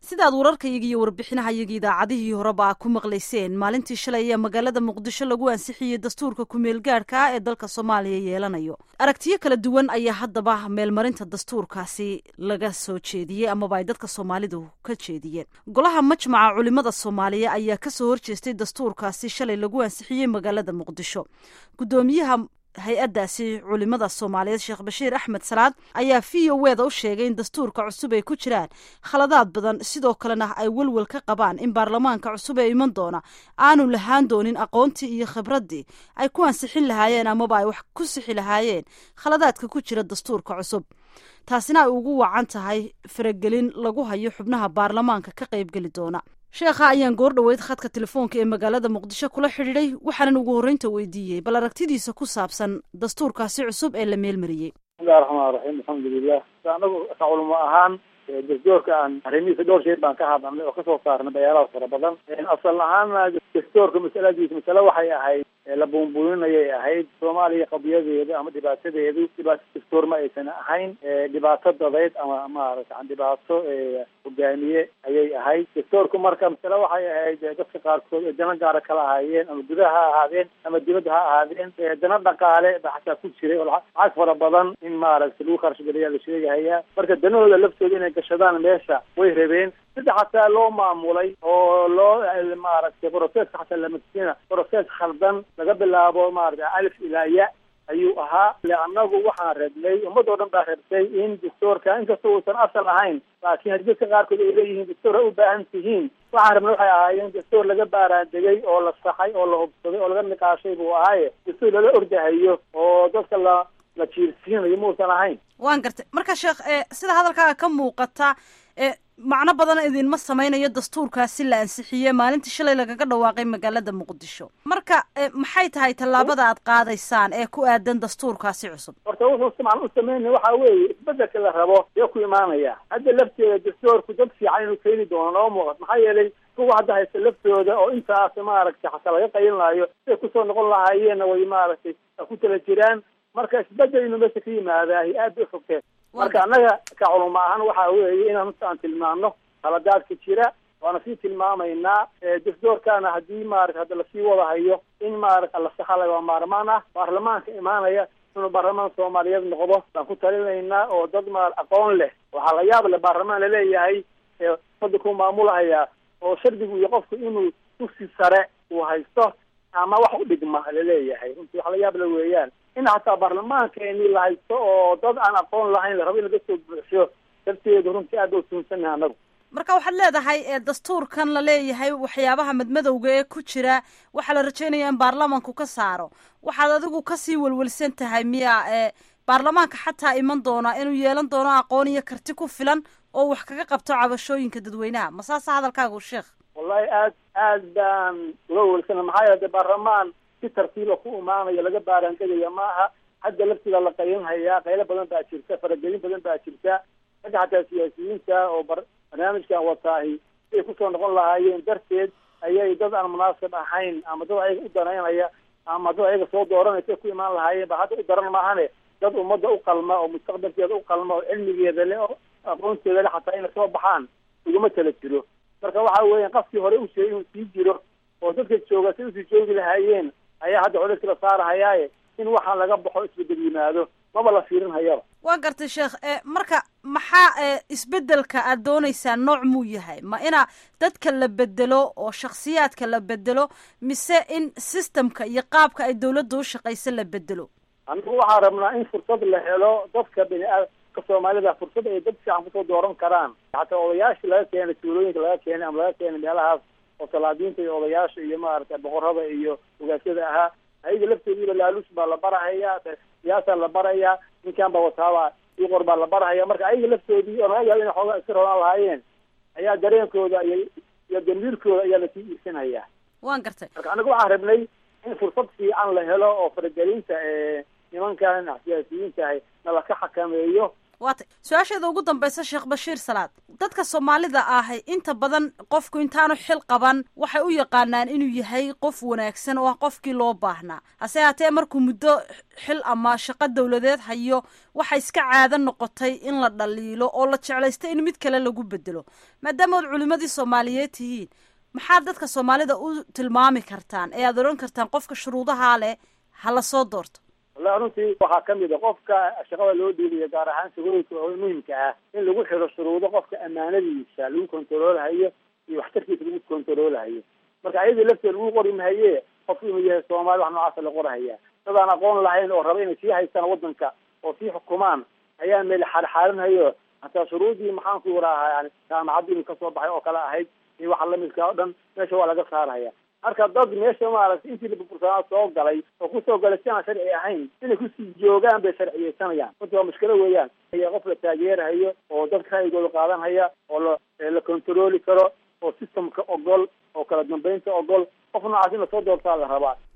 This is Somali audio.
sidaad wararkayaga iyo warbixinahayaga idaacadihii horeba ku maqlayseen maalintii shalay ayaa magaalada muqdisho lagu ansixiyey dastuurka kumeel gaadhka ah ee dalka soomaaliya yeelanayo aragtiyo kala duwan ayaa haddaba meelmarinta dastuurkaasi laga soo jeediyey amaba ay dadka soomaalidu ka jeediyeen golaha majmaca culimada soomaaliya ayaa kasoo horjeestay dastuurkaasi shalay lagu ansixiyey magaalada muqdisho gudoomiyaha hay-addaasi culimada soomaaliyeed sheekh bashiir axmed salaad ayaa v o weda u sheegay in dastuurka cusub ay ku jiraan khaladaad badan sidoo kalena ay welwel ka qabaan in baarlamaanka cusub ee iman doona aanu lahaan doonin aqoontii iyo khibraddii ay ku ansixin lahaayeen amaba ay wax ku sixi lahaayeen khaladaadka ku jira dastuurka cusub taasina ay ugu wacan tahay faragelin lagu hayo xubnaha baarlamaanka ka qaybgeli doona sheekha ayaan goor dhoweyd khadka telefoonka ee magaalada muqdisho kula xidhiiday waxaanan ugu horreynta weydiiyey bal aragtidiisa ku saabsan dastuurkaasi cusub ee la meelmariyey bismillahi raxmaan raxiim alxamdulilah anagu ka culimo ahaan dastuurka aan arrimihiisa dhowr shay baan ka hadalnay oo kasoo saarnay bayaalaha fara badan asal ahaana dastuurka masaladiisa masale waxay ahayd la buunbuuninayay ahayd soomaaliya qadiyadeeda ama dhibaatadeedu dhibaato dastuur ma aysan ahayn dhibaato dadeyd ama maarata dhibaato hogaamiye ayay ahayd dastuurku marka masale waxay ahayd dadka qaarkood ee dana gaara kala ahaayeen ama gudaha ha ahaadeen ama dibadda ha ahaadeen dana dhaqaale ba xataa ku jiray oo lacag fara badan in maaragta lagu kharashgeliyaa la sheegahaya marka danahooda laftooda inay gashadaan meesha way rabeen sida xataa loo maamulay oo loo maaragtay broceska xataa lamasina broces khaldan laga bilaabo maarata alif ilaa ya ayuu ahaa le annagu waxaan rabnay ummad oo dhan baa rabtay in dastuurka inkastoo uusan asal ahayn laakiin haddii dadka qaarkood ay leeyihiin dastuur ay u baahan tihiin waxaan rabnay waxay ahaayeen dastuur laga baaraandegay oo la saxay oo la hubsaday oo laga niqaashay buu ahaaye dastuur lala ordahayo oo dadka la la jiirsiinayo muusan ahayn waan gartay marka sheekh sida hadalkaaga ka muuqata macno badan idinma samaynayo dastuurkaasi la ansixiyey maalintii shalay lagaga dhawaaqay magaalada muqdisho marka maxay tahay tallaabada aad qaadaysaan ee ku aadan dastuurkaasi cusub horta wuxuu siman u sameynaya waxa weeye isbedelka la rabo dee ku imaanaya hadda lafteeda dastuurku dad fiican inuu keeni doono noo muuqat maxaa yeelay kuwa hadda haysta laftooda oo intaas maaragtay xataa laga qaylinaayo siday kusoo noqon lahaayeenna way maaragtay ku tala jiraan marka isbedel inuu meesha ka yimaadaahi aad bay fogteen marka annaga ka culuma ahaan waxa weeye inaan aan tilmaano khaladaadka jira waana sii tilmaamaynaa dastuurkana haddii maarata hadda lasii wadahayo in maarata la saxalay waa maarmaan ah baarlamaanka imaanaya inuu baarlamaan soomaaliyeed noqdo baan ku talinaynaa oo dad ma aqoon leh waxaa la yaab leh baarlamaan laleeyahay umada ku maamulahaya oo shardigu iyo qofku inuu dugsi sare uu haysto ama wax u dhigma laleeyahay runtii wax la yaab la weeyaan in hataa baarlamaankeeni la haysto oo dad aan aqoon lahayn la rabo in laga soo buuxiyo darteedu runtii aad ba utuunsannaha anagu marka waxaad leedahay dastuurkan la leeyahay waxyaabaha madmadowga ee ku jira waxaa la rajeynaya in baarlamanku ka saaro waxaad adigu kasii welwelsan tahay miya baarlamaanka xataa iman doona inuu yeelan doono aqoon iyo karti ku filan oo wax kaga qabto cabashooyinka dadweynaha ma saasa hadalkaagu sheekh wallahi aad aad baan uga welwelsana maxaa yeele de baarlamaan si tartiiba ku imaanayo laga baaraandegaya ma aha hadda laftiida la qaylinhayaa qaylo badan baa jirta faragelin badan baa jirta ragga xataa siyaasiyiinta oo bar barnaamijkan wataahi siay kusoo noqon lahaayeen darteed ayay dad aan munaasib ahayn ama dad ayaga u danaynaya ama dad ayaga soo dooranaysa ku imaan lahaayeen ba hadda u daran maahane dad ummadda u qalma oo mustaqbalkeeda u qalma oo cilmigeeda le oo aqoonteeda le xataa inay soo baxaan uguma tala jiro marka waxa weeya qafkii hore u sheegay inuu sii jiro oo dadka jooga say usii joogi lahaayeen ayaa hadda codadki la saarahayaaye in waxaan laga baxo isbedel yimaado maba la fiirin hayaba waa gartay sheekh marka maxaa isbedelka aad dooneysaan nooc muu yahay ma ina dadka la bedelo oo shaksiyaadka la bedelo mise in systemka iyo qaabka ay dawladda u shaqaysa la bedelo anigu waxaan rabnaa in fursad la helo dadka biniaadamka soomaalida fursad ay dad fiican kusoo dooran karaan hataa odayaasha laga keenay tuulooyinka laga keenay ama laga keenay meelahaas oo salaadiinta iyo odayaasha iyo maaragtay boqorada iyo ogaasyada ahaa ayaga laftoodiiba laaluus baa la barahayaa siyaasaa la barayaa ninkan ba wataaba iqor baa la barahaya marka ayaga laftoodii oo laga yaabo inay xoogaa iska rolaan lahaayeen ayaa dareenkooda iyo iyo damiirkooda ayaa lasii iibsanaya waan gartay marka anagu waxaan rabnay in fursad fiican la helo oo faragelinta nimankan siyaasiyiinta ahay nala ka xakameeyo waatay su-aasheeda ugu dambaysa sheekh bashiir salaad dadka soomaalida ah inta badan qofku intaanu xil qaban waxay u yaqaanaan inuu yahay qof wanaagsan oo ah qofkii loo baahnaa hase haatee markuu muddo xil ama shaqo dawladeed hayo waxa iska caado noqotay in la dhaliilo oo la jeclaysta in mid kale lagu bedelo maadaama ood culimadii soomaaliyeed tihiin maxaad dadka soomaalida u tilmaami kartaan ee aad odhan kartaan qofka shuruudahaa leh ha la soo doorto wallahi runtii waxaa kamid a qofka shaqada loo dhiibayo gaar ahaan shaqooyinka muhimka ah in lagu xiro shuruudo qofka amaanadiisa lagu kontaroolhayo iyo waxtarkiisa lagu kontaroolhayo marka ayadii lafteeda lagu qori mahaye qofku inuu yahay soomaali wax noocaasa la qorahaya dadaan aqoon lahayn oo raba inay sii haystaan wadanka oo sii xukumaan ayaa meel xaarxaarinhayo hataa shuruudii maxaanku waraaha yani jaamacaddu inu kasoo baxay oo kale ahayd iyo waxa lamidka o dhan meesha waa laga saarhaya marka dad meesha maaragtay intii laburbursanaa soo galay oo kusoo galay si aan sharci ahayn inay kusii joogaan bay sharciyeysanayaan runti waa mushkilo weeyaan qof la taageerhayo oo dadka ra'yigooda qaadanhaya oo la la contarooli karo oo systemka ogol oo kala dambeynta ogol qof noocaas in lasoo doortaa la rabaa